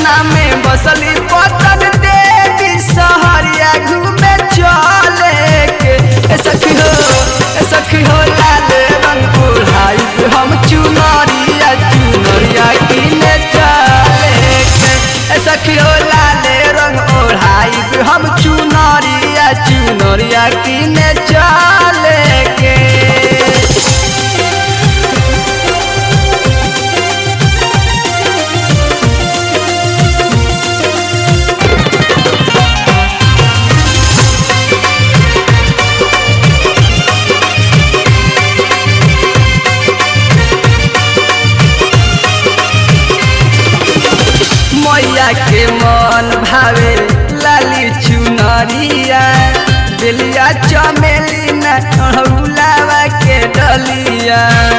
पटना में बसली पटन देवी सहरिया घूमे चले के ए सखी हो ए सखी हो लाल रंग ओढ़ाई हम चुनरिया चुनरिया किने चले के ए सखी हो लाल रंग ओढ़ाई हम चुनरिया चुनरिया किने चले के मैया के मन भावे लाली चुनरिया बेलिया चमेली न अड़हुलावा के डलिया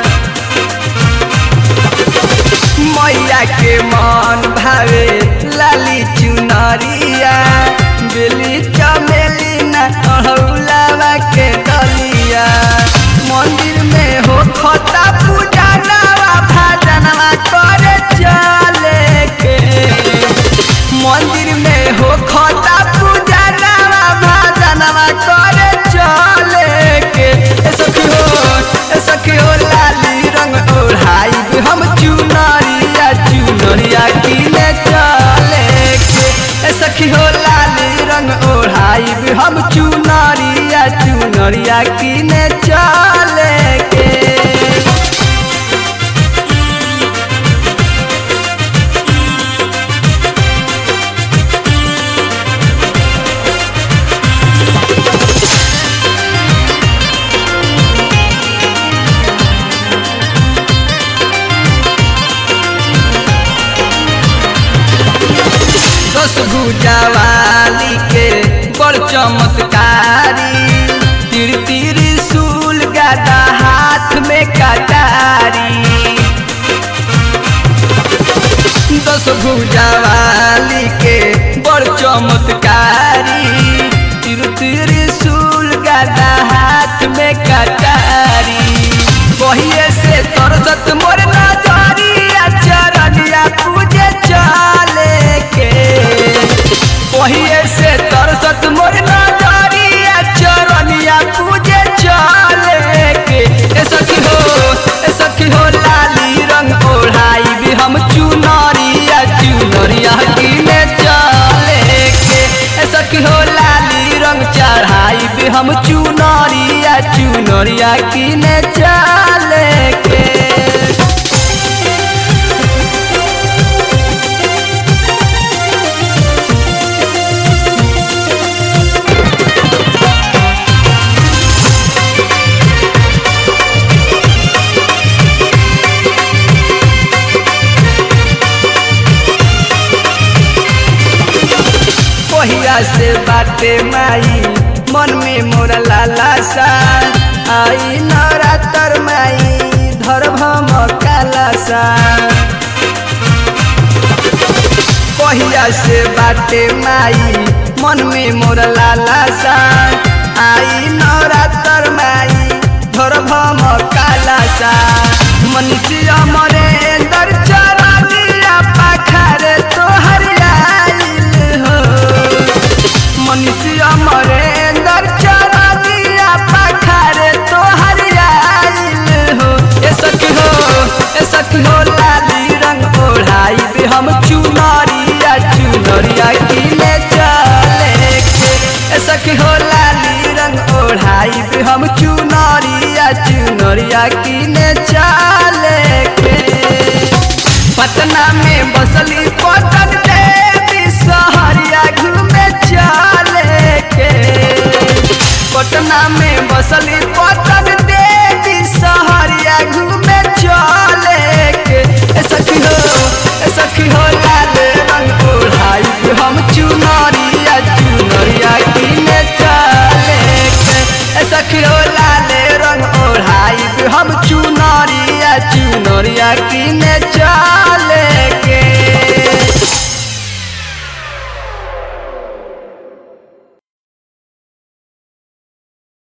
मैया के मन भावे लाली चुनरिया बेली चमेली न अड़हुलावा के डलिया मंदिर में हो खता पूजा नवा भजनवा करे चले के मंदिर में हो खता पूजा नवा भजनवा करे चले के ए सखी हो ए सखी हो लाली रंग ओढ़ाई हम चुनरिया चुनरिया किने चले के ए सखी हो लाली रंग ओढ़ाई हम चुनरिया चुनरिया किने चले के दस भुजावाली के बड़ चमत्कारी तिर तिर सूल गदा हाथ में कटारी दस भुजावाली के बड़ चमत्कारी तिर तिर सूल गदा हाथ में कटारी बहिए से तरसत मोर नजरिया चरनिया पूजे चले के बहिए से तरसत मोर नजरिया चरनिया पूजे चले के ए सखी हो ए सखी हो लाली रंग ओढ़ाई भी हम चुनरिया चुनरिया किने चले के ए सखी हो लाली रंग चढ़ाई भी हम चुनरिया चुनरिया किने चले के पहिया से बाटे माई मन में मोरा लाला सा आई नरातर माई धर्म काला सा पहिया से बाटे माई मन में मोरा लाला सा आई नरातर माई धर्म काला सा मनुष्य मरे दर चरनिया पाखरे तोहर आइल हो मनुष्य मरेंदर चरनिया पखारे तोहर आइल हो ए सखी हो ए सखी हो लाली रंग ओढ़ाई भी हम चुनरिया चुनरिया किने चले के ए सखी हो लाली रंग ओढ़ाई भी हम चुनरिया चुनरिया किने चले के पटना में बसली पटन देवी सहरिया घूमे चले के पटना में बसली पटन देवी सहरिया घूमे चले के ए सखी हो ए सखी हो लाल रंग ओढ़ाई हम चुनरिया चुनरिया किने चले के ए सखी हो लाल रंग ओढ़ाई हम चुनरिया चुनरिया किने चले